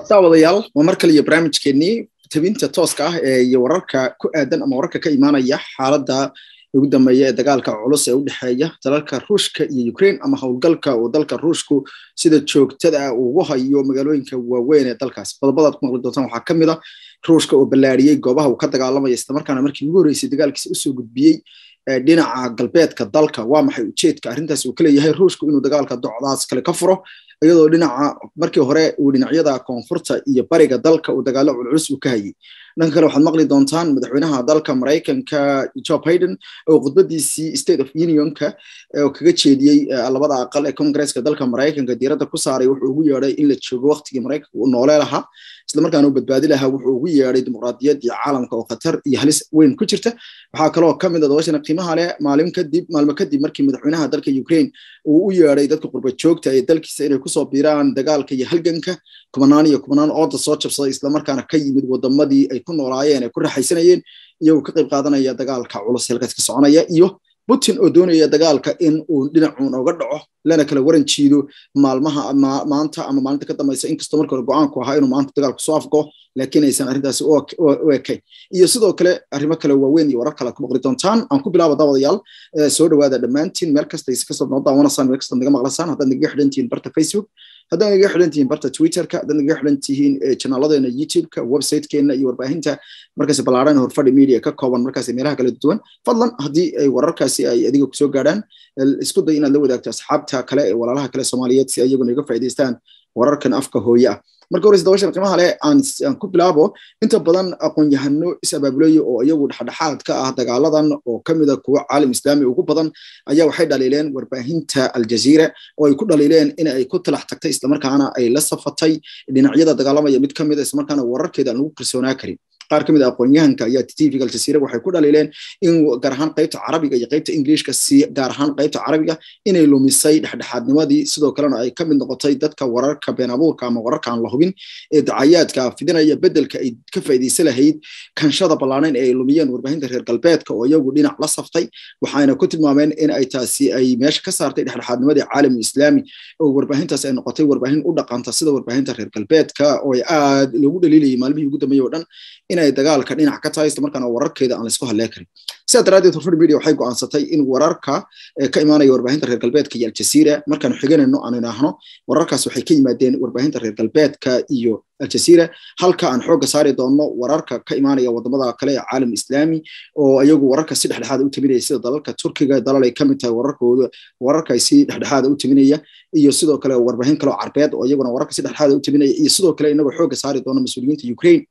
daawadayaal waa mar kale iyo barnaamijkeenii tabinta tooska ah ee iyo wararka ku aadan ama wararka ka imaanaya xaaladda ugu dambeeya ee dagaalka culus ee u dhexeeya dalalka ruushka iyo ukraine ama howlgalka uu dalka ruushku sida joogtada ah ugu hayo magaalooyinka waaweyn ee dalkaas qodobadaad ku maqli doontaan waxaa ka mid a ruushka oo ballaariyey goobaha uu ka dagaalamaya islamarkaana markii ugu horreysay dagaalkiisa usoo gudbiyey dhinaca galbeedka dalka waa maxay ujeedka arrintaas uu ka leeyahay ruushku inuu dagaalka docdaas kale ka furo iyadoo dhinaca markii hore uu dhinacyada koonfurta iyo bariga dalka uu dagaalo culculus uu ka hayay dhanka kale waxaad maqli doontaan madaxweynaha dalka maraykanka joe biden oo khudbadiisii state of unionka oo kaga jeediyey labada aqal ee congresska dalka maraykanka diiradda ku saaray wuxuu ugu yeedhay in la joogo waqtigii maraykanka uu noole lahaa islamarkaana uu badbaadi lahaa wuxuu ugu yeedhay dimuqraadiyadii caalamka oo khatar iyo halis weyn ku jirta waxaa kaloo ka mid a dabashana qiimaha leh maalin kadib maalmo kadib markii madaxweynaha dalka ukraine uu u yeedhay dadka qurba joogta ee dalkiisa inay kusoo biiraan dagaalka iyo halganka kumanaan iyo kumanaan ooda soo jabsaday islamarkaana ka yimid wadamadii ay ku noolaayeen ay ku raxaysanayeen iyagoo ka qayb qaadanaya dagaalka culus halkaas ka soconaya iyo putin oo doonaya dagaalka in uu dhinacuun oga dhaco lana kala waran jiido maalmaha maanta ama maalinta ka dambaysa inkastoo marka hore go-aanku ahaa inuu maanta dagaalku soo afgo laakiin aysan arrintaasi u ekayn iyo sidoo kale arrimo kale waaweyn iyo warar kale ku maqli doontaan aan ku bilaabo daawadayaal soo dhawaada dhammaantiin meel kasta is kasoo noo daawanasaan meel kasta naga maqlasaan haddaad nagaga xidhan tihiin barta facebook haddaad nagaga xidhan tihiin barta twitterka haddaad nagaga xidhan tihiin janaalladeena youtubeka websitekeena iyo warbaahinta markaas ballaaran horfadhi media ka kooban markaas meelaha kala duwan fadlan haddii ay wararkaasi ay adiga kusoo gaadhaan isku day inaad la wadaagto asxaabta kale ee walaalaha kale soomaaliyeed si ayaguna iga faa'idaystaan wararkan afka hooye ah marka horeyse dabashan qiimaha leh aan ku bilaabo inta badan aqoon-yahano is-abaabulaya oo iyagu dhexdhexaad ka ah dagaaladan oo ka mid a kuwa caalam islaami ugu badan ayaa waxay dhaliileen warbaahinta aljaziira oo ay ku dhaliileen in ay ku talax tagtay islamarkaana ay la safatay dhinacyada dagaalamaya mid ka mid a islamarkaana wararkeeda aan lagu kalsoonaa karin qaar ka mid a aqoon-yahanka ayaa tvga aljasiira waxay ku dhaliileen in gaar ahaan qaybta carabiga iyo qaybta ingiliishka si gaar ahaan qaybta carabiga inay lumisay dhexdhexaadnimadii sidoo kalena ay ka mid noqotay dadka wararka been abuurka ama wararka aan la hubin ee dacayaadka fidinaya bedelka ay ka faa'iidaysa lahayd kanshada ballaaneyn ee ay lumiyeen warbaahinta reer galbeedka oo iyagu dhinac la saftay waxayna ku tilmaameen in ay taasi ay meesha ka saartay dhexdhexaadnimadii caalamul islaami oo warbaahintaas ay noqotay warbaahin u dhaqanta sida warbaahinta reer galbeedka oo ay aad loogu dhaliilayay maalmihii ugu dambeeyey oo dhan inay dagaalka dhinac ka tahay islamarkaana wararkeeda aan laisku hadlee karin sidaa daraaddeed horfar media waxay go'aansatay in wararka ka imaanaya warbaahinta reer galbeedka iyo aljasiira markaanu xiganayno aan idhaahno wararkaas waxay ka yimaadeen warbaahinta reer galbeedka iyo aljasiira halka aan xoogga saari doonno wararka ka imaanaya wadamada kale ee caalam islaami oo iyagu wararka si dhexdhexaada u taminaya sida dalalka turkiga dalal ay ka mid tahay wararkooda wararka si dhexdhexaada u taminaya iyo sidoo kale warbaahin kaleo carbeed oo iyaguna wararka si dhexdhexaada u taminaya iyo sidoo kale inagoo xoogga saari doono mas-uuliyiinta ukraine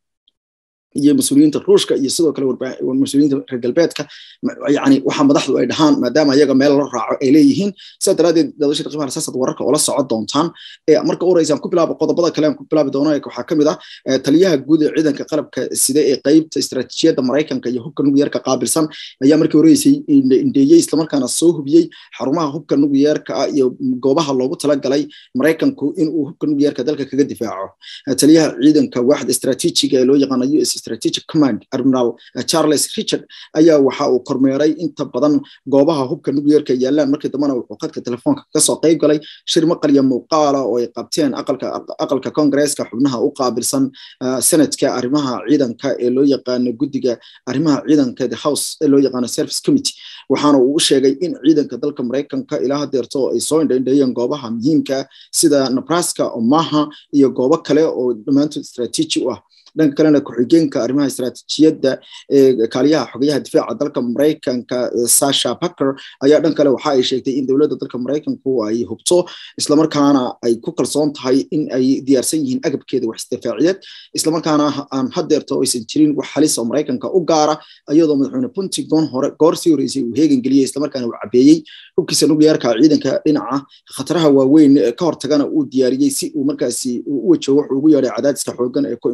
iyo mas-uuliyiinta ruushka iyo sidoo kale mas-uuliyiinta reer galbeedka yani waxa madaxdu ay dhahaan maadaama iyaga meel la raaco ay leeyihiin sidaa daraaddeed dadashada qiimaha rasaasaad wararka oo la socon doontaan marka ureysa aan ku bilaabo qodobada kale aan ku bilaabi doono waxaa ka mid ah taliyaha guud ee ciidanka qalabka sida ee qeybta istaraatiijiyadda maraykanka iyo hubka nukliyeerka qaabilsan ayaa markii horeysay indheeyey islamarkaana soo hubiyey xarumaha hubka nukliyeerka ah iyo goobaha loogu talagalay maraykanku inuu hubka nukliyeerka dalka kaga difaaco taliyaha ciidanka waaxda istaraatiijiga ee loo yaqaano u s strategic command admiral charles richard ayaa waxa uu kormeeray inta badan goobaha hubka nukliyeerka yaalaan markii dambena wuxuu khadka telefoonka kasoo qayb galay shir maqal iyo muuqaala oo ay qabteen aqalka congresska xubnaha u qaabilsan senadka arrimaha ciidanka ee loo yaqaano guddiga arrimaha ciidanka the house ee loo yaqaano service committee waxaana uu u sheegay in ciidanka dalka maraykanka ilaa hadeerto ay soo indhaindheeyeen goobaha muhiimka sida nebraska omaha iyo goobo kale oo dhammaantood istraatiiji u ah dhanka kalena ku-xigeenka arrimaha istaraatiijiyadda ee kaaliyaha xogayaha difaaca dalka maraykanka sasha baker ayaa dhan kale waxa ay sheegtay in dowladda dalka maraykanku ay hubto islamarkaana ay ku kalsoon tahay in ay diyaarsan yihiin agabkeeda wax isdifaaciyeed islamarkaana aan hadeerto aysan jirin wax halis oo maraykanka u gaara iyadoo madaxweyne pentagon hore goor sii horeysay uu heegan geliyey islamarkaana uu cabeeyey hubkiisa nukliyeerka ciidanka dhinaca khataraha waaweyn ka hortagana uu diyaariyey si uu markaasi u wajaho wuxuu ugu yeedhay cadaadiska xoogan ee ku imaanaya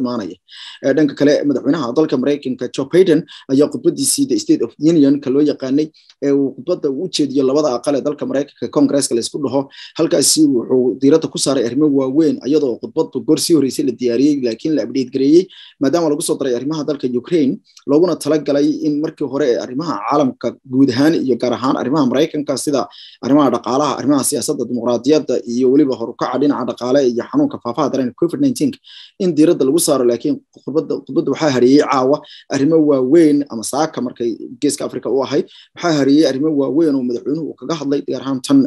dhanka kale madaxweynaha dalka maraykanka joe biden ayaa khudbadiisii the state of unionka loo yaqaanay ee uu khudbadda u jeediyo labada aqal ee dalka maraykanka congresska laysku dhaho halkaasi wuxuu diiradda ku saaray arrimo waaweyn iyadoo khudbaddu goor sii horreysay la diyaariyey laakiin la abdheed gareeyey maadaama lagu soo daray arrimaha dalka ukraine looguna talagalay in markii hore ee arrimaha caalamka guud ahaan iyo gaar ahaan arrimaha maraykanka sida arrimaha dhaqaalaha arrimaha siyaasadda dimuqraadiyadda iyo weliba horukaca dhinaca dhaqaale iyo xanuunka faafaha dareen covid nineteen in diiradda lagu saaro laakiin khudbadda khudbadda waxaa hareeyey caawa arrimo waaweyn ama saaka markay geeska africa u ahayd waxaa hareeyey arrimo waaweyn oo madaxweynuhu uu kaga hadlay gaar ahaan tan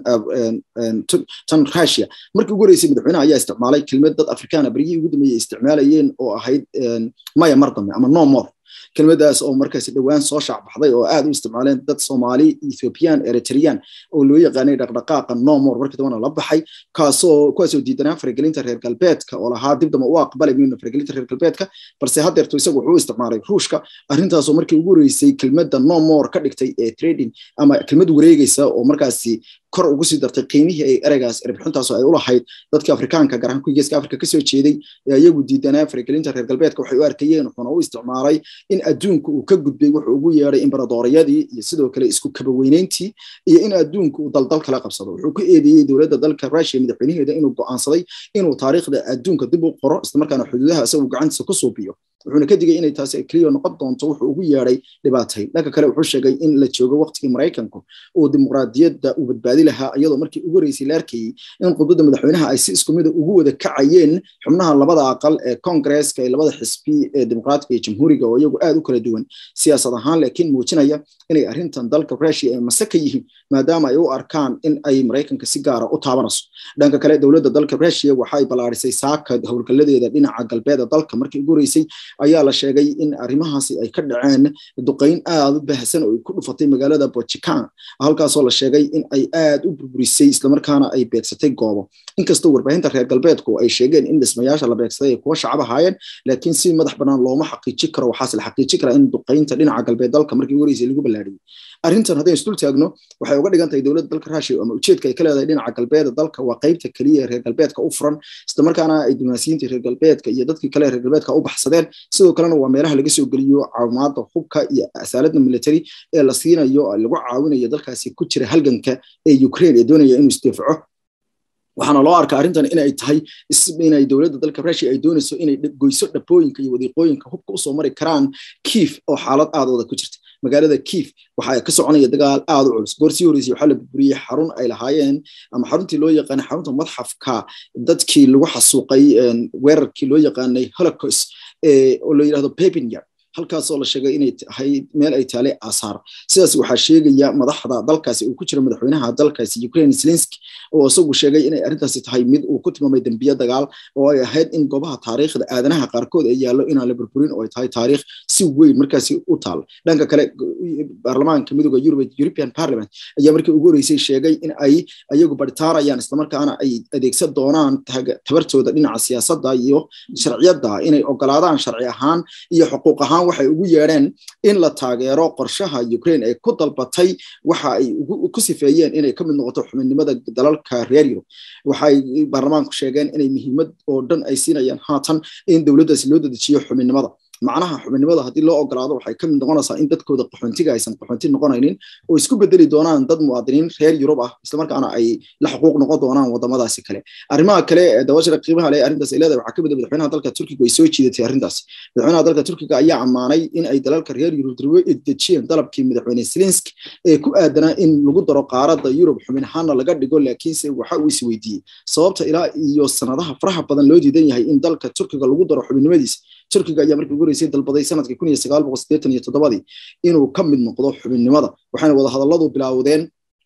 tan russia markii ugu horeysay madaxweynaha ayaa isticmaalay kelmad dad afrikaana berigii ugu dambeeyey isticmaalayeen oo ahayd maya mar dambe ama no more kelmadaas oo markaasi dhowaan soo shaacbaxday oo aad u isticmaaleen dad soomaali ethiopian eritrean oo loo yaqaanay dhaqdhaqaaqa nomor markii dambana la baxay kaasoo kuwaasoo diidanaa faragelinta reer galbeedka oo lahaa dib damba u aqbalay miyuna faragelinta reer galbeedka balse haddeerto isagu wuxuu isticmaalay ruushka arrintaasoo markii ugu horeysay kelmadda nomor ka dhigtay ee trading ama kelmad wareegaysa oo markaasi kor ugu sii dartay qiimihii ay ereygaas erbixintaasoo ay u lahayd dadka afrikaanka gaar ahaan kuwii geeska afrika kasoo jeeday ee iyagu diidanaa faragelinta reer galbeedka waxay u arkayeen wuxuuna u isticmaalay in adduunka uu ka gudbay wuxuu ugu yeedhay imbaradoriyadii iyo sidoo kale isku kabaweyneyntii iyo in adduunka uu daldal kala qabsado wuxuu ku eedeeyey dowladda dalka russia madaxweynaheeda inuu go'aansaday inuu taariikhda adduunka dib u qoro islamarkaana xuduudaha isagu gacantiisa ku suubiyo wuxuuna ka digay inay taasi keliya noqon doonto wuxuu ugu yeedhay dhibaatayn dhanka kale wuxuu sheegay in la joogo waqtigii maraykanku uu dimuqraadiyadda uu badbaadi lahaa iyadoo markii ugu horeysay la arkayey in khudbadda madaxweynaha ay si isku mida ugu wada kacayeen xubnaha labada aqal ee kongresska ee labada xisbi ee dimuqraatiga iyo jamhuuriga oo iyagu aad u kala duwan siyaasad ahaan laakiin muujinaya inay arrintan dalka russia ay mase ka yihiin maadaama ay u arkaan in ay maraykanka si gaara u taabanayso dhanka kale dowladda dalka russia waxay ballaarisay saaka howlgalladeeda dhinaca galbeeda dalka markii ugu horeysay ayaa la sheegay in arrimahaasi ay ka dhaceen duqayn aad u baahsan oo ay ku dhufatay magaalada bojikan halkaasoo la sheegay in ay aad u burburisay islamarkaana ay beegsatay goobo inkastoo warbaahinta reer galbeedku ay sheegeen in dhismayaasha la beegsaday ay kuwa shacab ahaayeen laakiin si madax bannaan looma xaqiiji karo waxaase la xaqiiji karaa in duqaynta dhinaca galbeed dalka markii ugu horeysay lagu ballaariyey arrintan haddaynu isdul taagno waxay uga dhigan tahay dowladda dalka russia ama ujeedka ay ka leedahay dhinaca galbeeda dalka waa qaybta keliya ee reer galbeedka u furan islamarkaana ay diblomaasiyiinta reer galbeedka iyo dadkii kale reer galbeedka u baxsadeen sidoo kalena waa meelaha laga soo geliyo caawimaada hubka iyo asaaladda military ee la siinayo lagu caawinayo dalkaasi ku jira halganka ee ukraine ee doonaya inuu isdifco waxaana loo arkaa arrintan inay tahay inay dowladda dalka russia ay doonayso inay goyso dhabooyinka iyo wadiiqooyinka hubka usoo mari karaan kiif oo xaalad aad wada ku jirta magaalada kiif waxaa ka soconaya dagaal aad u culus goor sii horeysay waxaa la burburiyey xarun ay lahaayeen ama xaruntii loo yaqaanay xarunta madxafka dadkii lagu xasuuqay weerarkii loo yaqaanay holocaust oo la yidhahdo pepinyard halkaasoo la sheegay inay tahay meel ay taale aasaar sidaas waxaa sheegaya madaxda dalkaasi uu ku jira madaxweynaha dalkaasi ukraine zelenski oo isagu sheegay inay arrintaasi tahay mid uu ku tilmaamay dembiye dagaal oo ay ahayd in goobaha taariikhda aadanaha qaarkood ay yaallo inaan la burburin oo ay tahay taariikh si weyn markaasi u taal dhanka kale baarlamaanka midooda yurub european parliament ayaa markii ugu horeysay sheegay in ay ayagu baritaarayaan islamarkaana ay adeegsan doonaan tabartooda dhinaca siyaasadda iyo sharciyadda inay ogolaadaan sharci ahaan iyo xuquuq ahaan waxay ugu yeedheen in la taageero qorshaha ukraine ay ku dalbatay waxa ay ku sifeeyeen inay ka mid noqoto xubinnimada dalalka reer yurub waxay baarlamaanku sheegeen inay muhiimad oo dhan ay siinayaan haatan in dowladdaasi loo dedejiyo xubinnimada macnaha xubinnimada haddii loo ogolaado waxay ka mid noqonaysaa in dadkooda qaxoontiga aysan qaxoonti noqonaynin oo isku bedeli doonaan dad muwaadiniin reer yurub ah islamarkaana ay la xuquuq noqon doonaan wadamadaasi kale arrimaha kale dabashada qiimaha leh arrintaas ay leedahay waxaa kamid ah madaxweynaha dalka turkiga ay soo jiidatay arrintaas madaxweynaha dalka turkiga ayaa ammaanay in ay dalalka reer yurub dirwo dejiyeen dalabkii madaxweyne zelenski ee ku aadanaa in lagu daro qaaradda yurub xubin ahaana laga dhigo laakiinse waxa uu is weydiiyey sababta ilaa iyo sanadaha faraha badan loo diidan yahay in dalka turkiga lagu daro xubinnimadiisa turkiga ayaa markii ugu horeysay dalbaday sanadkii kun iyo sagaal boqol siddeetan iyo toddobadii inuu ka mid noqdo xubinnimada waxayna wadahadalladu bilaawdeen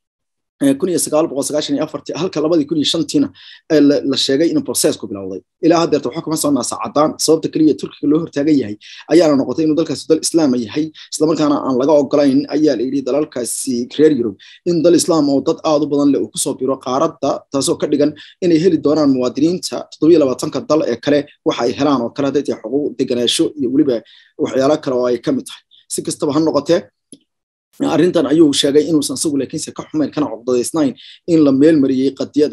kun iyo sagaal boqol sagaashan iyo afartii halka labadii kun iyo shantiina la sheegay in processku bilowday ilaa haddeerta waxaa kuma soconaa saacadaan sababta keliya turkiga loo hortaagan yahay ayaana noqotay inuu dalkaasi dal islaama yahay islamarkaana aan laga ogolayn ayaa la yidhi dalalkaasi reer yurub in dal islaam oo dad aad u badan leh uu kusoo biro qaaradda taasoo ka dhigan inay heli doonaan muwaadiniinta toddobiyo labaatanka dal ee kale waxa ay helaan oo kale hadday tahay xuquuq deganaasho iyo weliba waxyaalo kale oo ay ka mid tahay si kastaba ha noqotee arrintan ayuu sheegay inuusan isagu laakiinse ka xumayn kana cogdadaysnayn in la meel mariyey qadiyadaas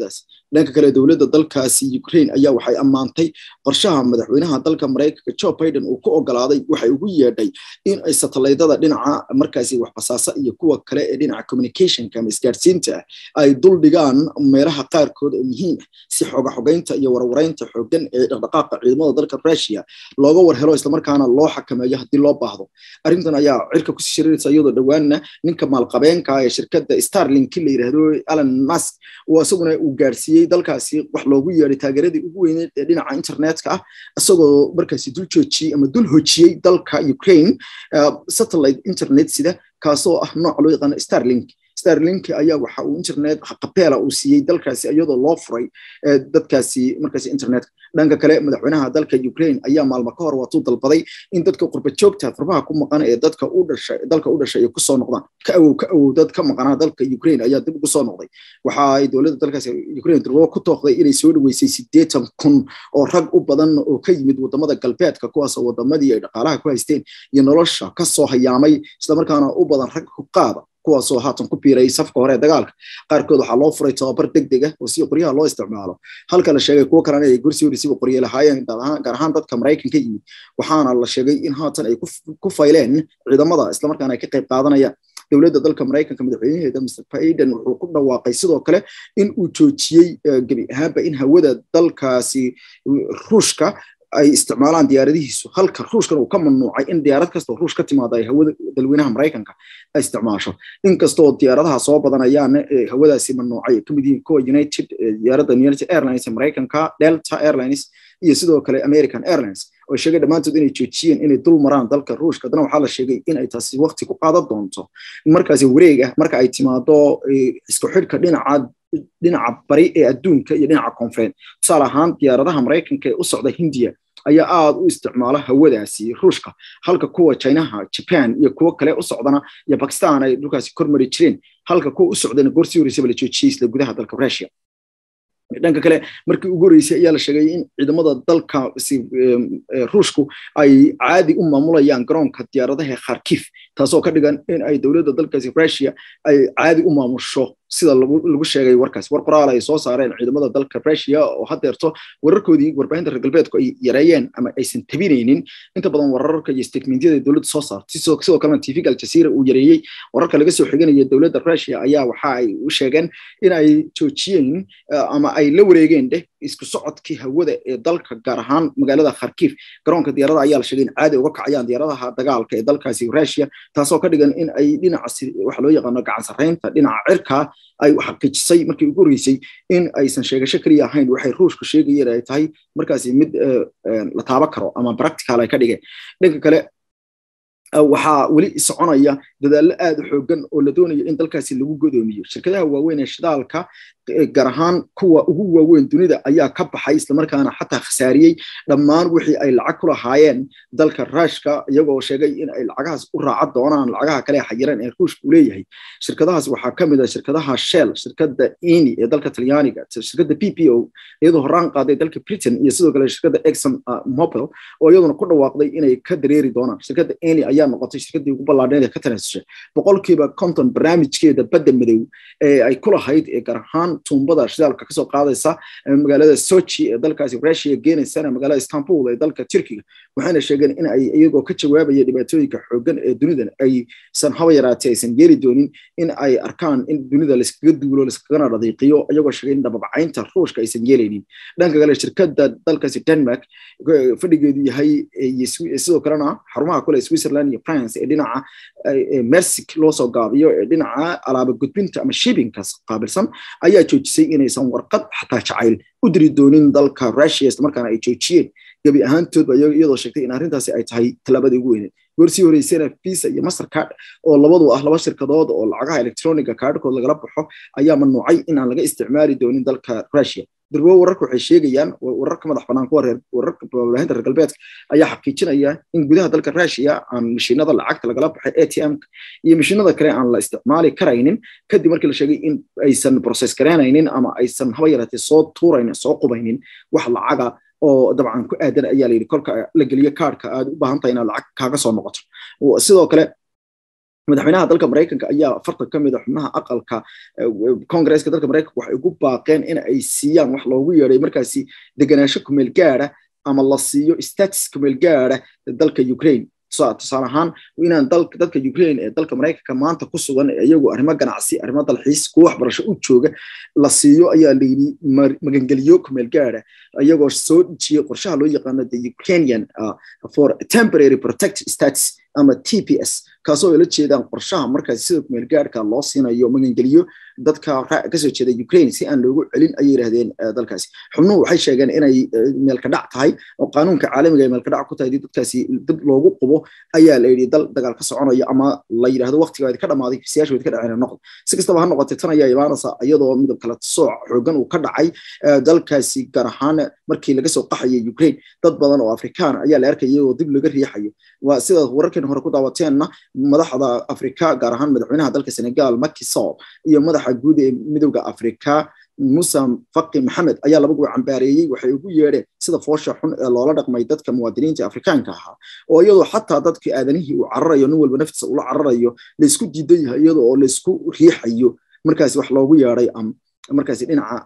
dhanka kale dowladda dalkaasi ukraine ayaa waxay ammaantay qorshaha madaxweynaha dalka maraykanka joe biden uu ku ogolaaday waxay ugu yeedhay in ay satalaydada dhinaca markaasi waxbasaasa iyo kuwa kale ee dhinaca communicationka ama isgaadhsiinta ay dul dhigaan meelaha qaarkood oo muhiim ah si xooga xogeynta iyo warwareynta xoogan ee dhaqdhaqaaqa ciidamada dalka russia looga warhelo islamarkaana loo xakameeyo haddii loo baahdo arrintan ayaa cirka kusii shiriraysa iyadoo dhowaanna ninka maalqabeenka ee shirkadda starlink la yidhaahdo alan musk oo isaguna uu gaarsiiyey dalkaasi wax loogu yeedhay taageeradii ugu weyneed ee dhinaca internetka ah isagoo markaasi dul joojiyey ama dul hojiyey dalka ukraine satellite internet sida kaasoo ah nooc loo yaqaano starlink starlink ayaa waxa uu internet qabeela uu siiyey dalkaasi iyadoo loo furay dadkaasi markaasi internetka dhanka kale madaxweynaha dalka ukraine ayaa maalmo ka hor waatuu dalbaday in dadka qurba joogta furbaha ku maqan ee dadka u dhashay dalka u dhashay ay ku soo noqdaan ka awow ka awow dad ka maqanaa dalka ukraine ayaa dib ugu soo noqday waxa ay dowladda dalkaasi ukraine durbo ku tooqday inay soo dhaweysay siddeetan kun oo rag u badan oo ka yimid wadamada galbeedka kuwaas oo wadamadii ay dhaqaalaha ku haysteen iyo nolosha ka soo hayaamay islamarkaana u badan rag huqaada kuwaasoo haatan ku biiray safka hore ee dagaalka qaarkood waxaa loo furay tababar deg deg ah oo si qoryaha loo isticmaalo halka la sheegay kuwo kalena ay gursi horisiba qorye lahaayeen gaar ahaan dadka maraykan ka yimid waxaana la sheegay in haatan ay ku fayleen ciidamada islamarkaana ay ka qayb qaadanayaan dowladda dalka maraykanka madaxweynaheeda mr biden wuxuu ku dhawaaqay sidoo kale in uu joojiyey gebi ahaanba in hawada dalkaasi ruushka ay isticmaalaan diyaaradihiisu halka ruushkan uu ka mamnuucay in diyaarad kastoo ruush ka timaada ay hawada dalweynaha maraykanka ay isticmaasho inkastoo diyaaradaha soo badanayaan hawadaasi mamnuucay kamid yihiin kuwa united diyaaradda united airlines ee maraykanka delta airlines iyo sidoo kale american airlines oo sheegay dhammaantood inay joojiyeen inay dul maraan dalka ruushka haddana waxaa la sheegay in ay taasi waqti ku qaadan doonto markaasi wareeg ah marka ay timaado isku xidhka dhinaca dhinaca bari ee adduunka iyo dhinaca koonfureed tusaale ahaan diyaaradaha maraykanka ee u socda hindiya ayaa aad u isticmaala hawadaasi ruushka halka kuwa chinaha japan iyo kuwo kale u socdana iyo bakistan ay dhulkaasi kormari jireen halka kuwa u socdana goorsii horeysaba la joojiyey isla gudaha dalka russia dhanka kale markii ugu horeysay ayaa la sheegay in ciidamada dalka ruushku ay caadi u maamulayaan garoonka diyaaradaha kharkif taasoo ka dhigan in ay dowladda dalkaasi russia ay caadi u maamusho sida lagu sheegay warkaas war qoraal ay soo saareen ciidamada dalka russia oo hadeerto wararkoodii warbaahinta reer galbeedku ay yareeyeen ama aysan tabinaynin inta badan wararka iyo statementyada dowladda soo saartay sidoo kalena tvga aljazeera uu yareeyey wararka laga soo xiganaya dowladda russia ayaa waxa ay u sheegeen in ay joojiyeen ama ay la wareegeen dheh isku socodkii hawada ee dalka gaar ahaan magaalada kharkif garoonka diyaarada ayaa la sheegay in caadi uga kacayaan diyaaradaha dagaalka ee dalkaasi russia taasoo ka dhigan in ay dhinaca waxa loo yaqaano gacan sarreynta dhinaca cirka ay xaqiijisay markii ugu horreysay in aysan sheegasho keliya ahayn waxay ruushku sheegayeen ay tahay markaasi mid la taaban karo ama practical ay ka dhigeen dhanka kale waxaa weli soconaya dadaallo aad u xoogan oo la doonayo in dalkaasi lagu godoomiyo shirkadaha waaweyn ee shidaalka gaar ahaan kuwa ugu waaweyn dunida ayaa ka baxay islamarkaana xataa khasaariyey dhammaan wixii ay lacag ku lahaayeen dalka ruushka iyagoo sheegay in ay lacagahaas u raaca doonaan lacagaha kale xayiran ee ruushka uu leeyahay shirkadahaas waxaa ka mid ah shirkadaha shell shirkadda eni ee dalka talyaaniga shirkadda p p o iyadoo horaan qaaday dalka britain iyo sidoo kale shirkadda exxon mobil oo iyaduna ku dhawaaqday inay ka dareeri doonaan shirkadda eni ayaa noqotay shirkaddii ugu ballaadheed ee ka tanaasushay boqolkiiba konton barnaamijkeeda badda madow ee ay ku lahayd ee gaar ahaan tuumbada shidaalka kasoo qaadaysa magaalada sochi ee dalkaasi russia geenaysana magaalada istanbul ee dalka turkiga waxayna sheegeen in ay iyagoo ka jawaabaya dhibaatooyinka xoogan ee dunidan aysan haba yaraatee aysan yeeli doonin in ay arkaan in dunida layskaga duulo layskagana dhadiiqiyo iyagoo sheegay in dhababacaynta ruushka aysan yeelaynin dhanka kale shirkadda dalkaasi denmark fadhigeedu yahay sidoo kalena xarumaha kule switzerland iyo france ee dhinaca mersic loo soo gaabiyo ee dhinaca alaaba gudbinta ama shippingkas qaabilsan ayaa joojisay inaysan warqad xataa jacayl u diri doonin dalka russia islamarkaana ay joojiyeen gebi ahaantoodba iyadoo sheegtay in arrintaasi ay tahay tallaabadii ugu weyneed goorsii horeysana visa iyo mastercard oo labadu ah laba shirkadood oo lacagaha electroniga kaadhkood lagala baxo ayaa mamnuucay in aan laga isticmaali doonin dalka russia durbo wararka waxay sheegayaan wararka madax banaan kuwa reer wararka warbaahinta reer galbeedka ayaa xaqiijinaya in gudaha dalka russia aan mashiinada lacagta lagala baxay atm iyo mashiinada kale aan la isticmaali karaynin kadib markii la sheegay in aysan process garaynaynin ama aysan haba yaraatee soo tuuraynin soo qubaynin wax lacaga oo dabcan ku aadan ayaa layidhi kolka la geliyo kaarhka aad u baahan tahay inaad lacag kaaga soo noqoto sidoo kale madaxweynaha dalka maraykanka ayaa afartan ka mid a xubnaha aqalka congresska dalka maraykanka waxay ugu baaqeen in ay siiyaan wax loogu yeeday markaasi deganaansho kumeel gaara ama la siiyo status kumeel gaara dalka ukraine tusaale ahaan inaan dadka ukraine ee dalka maraykanka maanta ku sugan iyagu arrimo ganacsi arrimo dalxiis kuwa waxbarasho u jooga la siiyo ayaa layidhi magangeliyo kumeel gaara iyagoo soo dejiyey qorshaha loo yaqaano the ukrainian for temporary protected status ama t p s kaasoo ay la jeedaan qorshaha markaasi sida kumeel gaarka loo siinayo magangeliyo dadka kasoo jeeda ukraine si aan loogu celin ayay yidhahdeen dalkaasi xubnuhu waxay sheegeen inay meelka dhac tahay oo qaanuunka caalamiga ay meelka dhac ku tahay dadkaasi dib loogu qubo ayaa la yidhi dal dagaal ka soconaya ama la yidhahdo waqtiga ka dhamaaday siyaasha ka dhaceen noqon si kastaba ha noqotay tan ayaa imaanaysa iyadoo midab kala sooc xoogan uu ka dhacay dalkaasi gaar ahaan markii laga soo qaxayay ukraine dad badan oo afrikaan ayaa la arkaya iyagoo dib laga riixayo waa sida wararkeen hore ku daawateenna madaxda afrika gaar ahaan madaxweynaha dalka senegal Macky Sall iyo madaxa guud ee midowda afrika musa faqi maxamed ayaa labaguba cambaareeyey waxay ugu yeedheen sida foosha xun ee loola dhaqmay dadka muwaadiniinta afrikaanka ahaa oo iyadoo xataa dadkii aadanihii uu cararayo nin walba naftiisa ula cararayo laysku diidan yahay iyadoo oo laysku riixayo markaasi wax loogu yeedhay markaasi dhinaca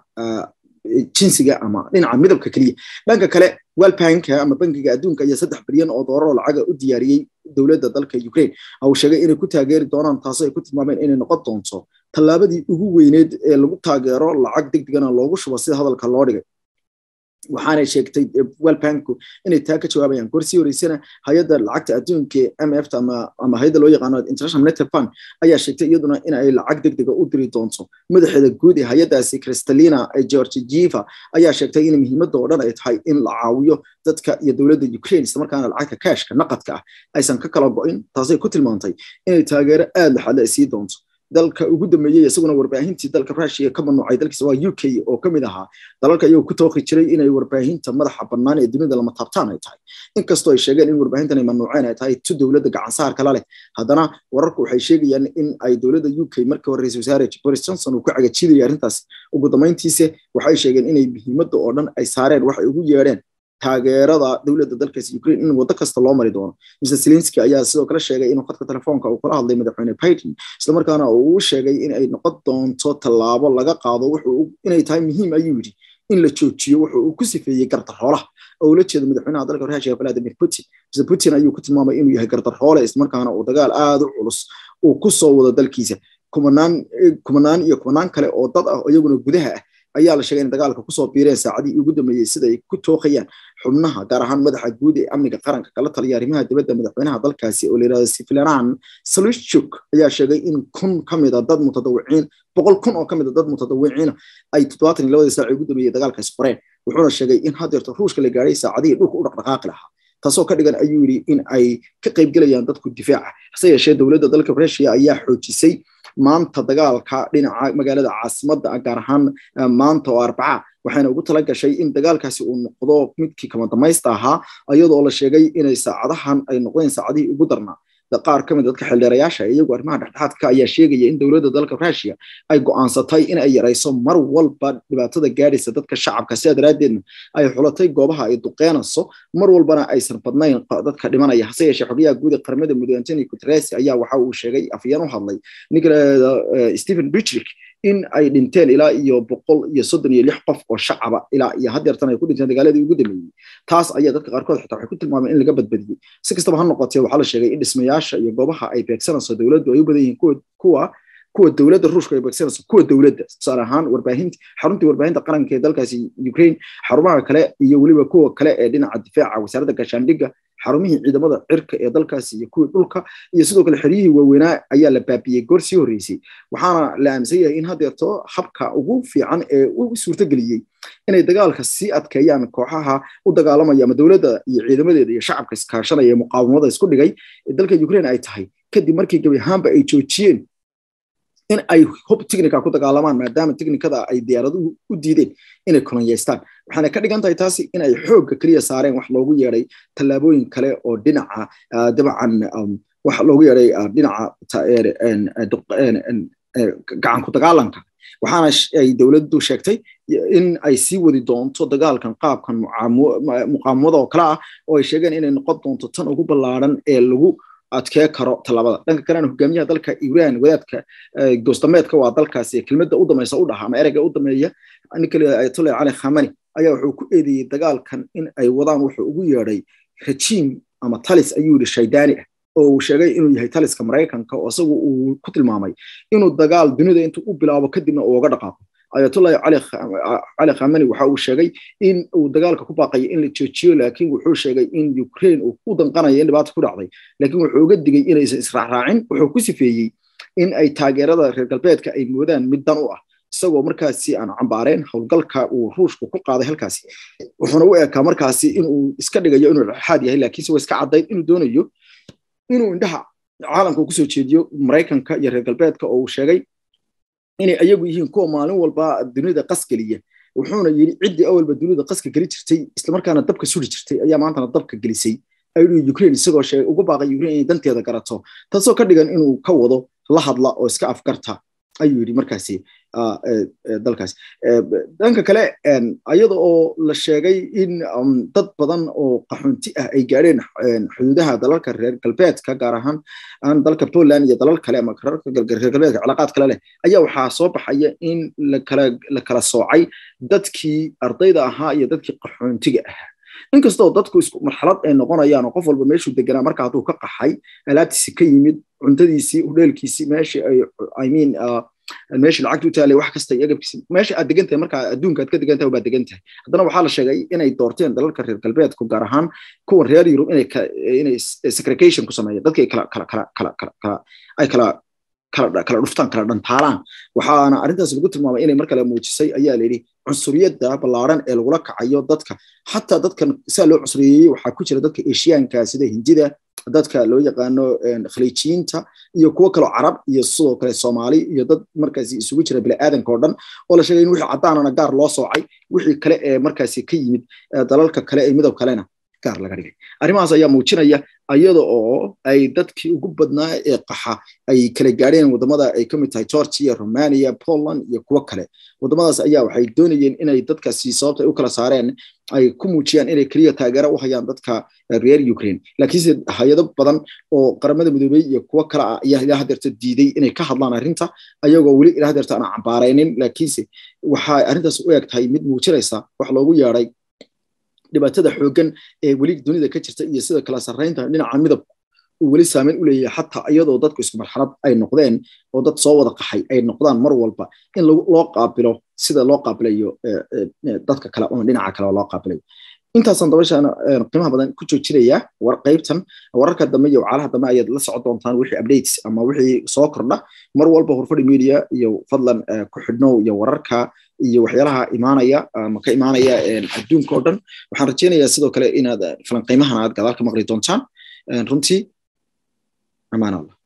jinsiga ama dhinaca midabka keliya dhanka kale welbanka ama bankiga adduunka ayaa saddex bilyan oo doolar oo lacaga u diyaariyey dowladda dalka ukraine uu sheegay inay ku taageeri doonaan taasoo ay ku tilmaameen inay noqon doonto tallaabadii ugu weyneed ee lagu taageero lacag degdegana loogu shubo sida hadalka loo dhigay waxaanay sheegtay welbanku inay taa ka jawaabayaan gorsii horeysana hay-adda lacagta adduunka mf ama hay-adda loo yaqaano international monetary fund ayaa sheegtay iyaduna in ay lacag degdega u diri doonto madaxeeda guud ee hay-addaasi kristalina georgieva ayaa sheegtay in muhiimadda oo dhan ay tahay in la caawiyo dadka iyo dowladda ukraine islamarkaana lacagta kashka naqadka ah aysan ka kala go-in taasay ku tilmaantay inay taageero aada laxadle ay sii doonto dalka ugu dambeeyey isaguna warbaahintii dalka russia ka mamnuucay dalkiisa waa u k oo ka mid ahaa dalalka iyagoo ku tooqi jiray inay warbaahinta madaxa bannaan ee dunida lama taabtaan ay tahay inkastoo ay sheegeen in warbaahintan ay mamnuuceen ay tahay tu dowladda gacansaarka la leh haddana wararku waxay sheegayaan in ay dowladda u k markii hore ra-isul wasaare boris johnson uu ku cagajidayay arrintaas ugu dambayntiise waxay sheegeen inay muhiimadda oo dhan ay saareen waxay ugu yeedheen taageerada dowladda dalkaasi ukraine in waddo kasta loo mari doono mr zelenski ayaa sidoo kale sheegay inuu khadka telefoonka uu kula hadlay madaxweyne biden islamarkaana uu u sheegay in ay noqon doonto tallaabo laga qaado wuxuu inay tahay muhiim ayuu yidhi in la joojiyo wuxuu uu ku sifeeyey gardarhoolaha oo ula jeedo madaxweynaha dalka ruushia vladimir putin mr putin ayuu ku tilmaamay inuu yahay gardarhoole islamarkaana uu dagaal aada u culus uu ku soo wado dalkiisa kumanaan kumanaan iyo kumanaan kale oo dad ah oo iyaguna gudaha ah ayaa la sheegay in dagaalka kusoo biireen saacadii ugu dambeeyey sida ay ku tooqayaan xubnaha gaar ahaan madaxa guud ee amniga qaranka kala taliya arrimaha dibadda madaxweynaha dalkaasi oo layidhahdo siflanan salushuk ayaa sheegay in kun ka mid a dad mutadawiciin boqol kun oo ka mid a dad mutadawiciina ay toddobaatan iyo labadii saac ugu dambeeyey dagaalkaasi qoreen wuxuuna sheegay in haddeerto ruushka la gaadhay saacadihii dhulka u dhaqdhaqaaqi lahaa taasoo ka dhigan ayuu yidhi in ay ka qaybgelayaan dadku difaaca hase yeeshee dowladda dalka rushia ayaa xoojisay maanta dagaalka dhinaca magaalada caasimadda gaar ahaan maanta oo arbaca waxayna ugu tala gashay in dagaalkaasi uu noqdo midkii kama damaysta ahaa iyadoo la sheegay inay saacadahan ay noqdeen saacadihii ugu darnaa qaar ka mid dadka xildheerayaasha iyagu arrimaha dhexdhexaadka ayaa sheegaya in dowladda dalka rushia ay go'aansatay in ay yarayso mar walba dhibaatada gaadhaysa dadka shacabka sidaa daraaddeedna ay xulatay goobaha ay duqeenayso mar walbana aysan badnayn dadka dhimanaya hase yeeshee xogayaha guud ee qaramada muddo antony guterres ayaa waxa uu sheegay afyeen u hadlay ninka stephen bitrick in ay dhinteen ilaa iyo boqol iyo soddon iyo lix qof oo shacaba ilaa iyo haddeertan ay ku dhinteen dagaaladii ugu dambeeyey taas ayaa dadka qaarkood xitaa waxay ku tilmaameen in laga badbadiyey si kastaba ha noqotee waxaa la sheegay in dhismayaasha iyo goobaha ay beegsanayso dowladdu ay u badan yihiin kuwa kuwa dowladda ruushka ay beegsanayso kuwa dowladda tusaale ahaan warbaahinta xaruntii warbaahinta qaranka ee dalkaasi ukraine xarumaha kale iyo weliba kuwa kale ee dhinaca difaaca wasaaradda gaashaandhigga xarumihii ciidamada cirka ee dalkaasi iyo kuwii dhulka iyo sidoo kale xeryihii waaweynaa ayaa la baabiyey goor sii horreysay waxaana la aaminsan yahay in haddeerto habka ugu fiican ee u suurtageliyey inay dagaalka sii adkeeyaan kooxaha u dagaalamaya ama dowladda iyo ciidamadeeda iyo shacabka iskaashanaya ee muqaawamada isku dhigay ee dalka ukraine ay tahay kadib markii gebi ahaanba ay joojiyeen in ay hub technica ku dagaalamaan maadaama technicada ay diyaaraduhu u diideen inay kolonyeystaan waxaana ka dhigan tahay taasi in ay xoogga keliya saareen wax loogu yeedhay tallaabooyin kale oo dhinaca dabcan wax loogu yeedhay dhinaca gacan ku dagaalanka waxaana ay dowladdu sheegtay in ay sii wadi doonto dagaalkan qaabkan muqaamada oo kale ah oo ay sheegeen inay noqon doonto tan ugu ballaaran ee lagu adkee karo tallaabada dhanka kalena hogaamiyaha dalka iran wadaadka goostameedka waa dalkaasi kelmadda u damaysa u dhaha ama ereyga u dameeya ninka ayatollah cali khamani ayaa wuxuu ku eedeeyey dagaalkan in ay wadaan wuxuu ugu yeedhay rajiim ama talis ayuu yidhi shaydaani ah oo uu sheegay inuu yahay taliska maraykanka oo isagu uu ku tilmaamay inuu dagaal dunida intuu u bilaabo kadibna uu uga dhaqaaqo ayatullahi cali khamani waxa uu sheegay in uu dagaalka ku baaqayo in la joojiyo laakiin wuxuu sheegay in ukraine uu ku danqanayo in dhibaata ku dhacday laakiin wuxuu uga digay inaysan israacraacin wuxuu ku sifeeyey in ay taageerada reer galbeedka ay moodaan mid dan u ah isagoo markaasi aan cambaareen howlgalka uu ruushku ku qaaday halkaasi wuxuuna u ekaa markaasi inuu iska dhigayo inuu dhexaad yahay laakiinse waa iska caddayd inuu doonayo inuu indhaha caalamka kusoo jeediyo maraykanka iyo reer galbeedka oo uu sheegay inay ayagu yihiin kuwa maalin walba dunida qasgeliya wuxuuna yidhi ciddii awalba dunida qaska geli jirtay islamarkaana dabka suri jirtay ayaa maantana dabka gelisay ayuu ukraine isagoo sheegay ugu baaqay ukraine inay danteeda garato taasoo ka dhigan inuu ka wado la hadla oo iska afgarta ayuu yidhi markaasi dalkaas dhanka kale iyada oo la sheegay in dad badan oo qaxoonti ah ay gaadheen xuduudaha dalalka reer galbeedka gaar ahaan dalka poland iyo dalal kale ama reer galbeedka cilaaqaad kale leh ayaa waxaa soo baxaya in la kala soocay dadkii ardayda ahaa iyo dadkii qaxoontiga ahaa inkastoo dadku isku marxalad ay noqonayaan oo qof walba meeshuu deganaa marka hadduu ka qaxay alaabtiisi ka yimid cuntadiisii hudheelkiisii meeshii ay i mean meeshii lacagta u taalay wax kasta iyo agabkiisi meesha aad degan tahay marka adduunka aad ka degan tahay baad degan tahay haddana waxaa la sheegay inay doorteen dalalka reer galbeedku gaar ahaan kuwan reer yurub inay inay segregation ku sameeyeen dadka ay kala kala kala kala kala ay kala kala kala dhuftaan kala dhantaalaan waxaana arrintaas lagu tilmaamay inay mar kale muujisay ayaa la yidhi cunsuriyadda ballaaran ee lagula kacayo dadka xataa dadkan saa loo cusuriyeeyey waxaa ku jira dadka eshiyaanka sida hindida dadka loo yaqaano khaliijiyiinta iyo kuwo kaloo carab iyo sidoo kale soomaali iyo dad markaasi isugu jira bini'aadanka oo dhan oo la sheegay in wixii caddaanana gaar loo soocay wixii kale ee markaasi ka yimid dalalka kale ee midab kalena gaar laga dhigay arrimahaas ayaa muujinaya iyada oo ay dadkii ugu badnaa ee qaxa ay kala gaadheen wadamada ay ka mid tahay georgia romania poland iyo kuwo kale wadamadaas ayaa waxay doonayeen inay dadkaasi sababta ay u kala saareen ay ku muujiyaan inay keliya taageero u hayaan dadka reer ukraine laakiinse hay-ado badan oo qaramada midoobey iyo kuwo kale ah ayaa ilaa hadeerta diiday inay ka hadlaan arrinta ayagoo weli ilaa hadeerta aan cambaaraynin laakiinse waxay arrintaas u eg tahay mid muujinaysa wax loogu yeedhay dhibaatada xooggan ee weli dunida ka jirta iyo sida kala sarraynta dhinaca midabku uu weli saameyn u leeyahay xataa iyadoo dadku isku marxalad ay noqdeen oo dad soo wada qaxay ay noqdaan mar walba in loo qaabilo sida loo qaabilayo dadka kale ama dhinaca kale loo qaabilayo intaasaan dabashaana qiimaha badan ku joojinaya war qaybtan wararka dambe iyo wacalaha dambe ayaad la socon doontaan wixii updates ama wixii soo kordha mar walba horfadhi media iyo fadlan ku xidhnow iyo wararka iyo waxyaalaha imaanaya ama ka imaanaya adduunka oo dhan waxaan rajaynayaa sidoo kale inaad falanqiimahan aad gadaal ka maqli doontaan runtii amaan allah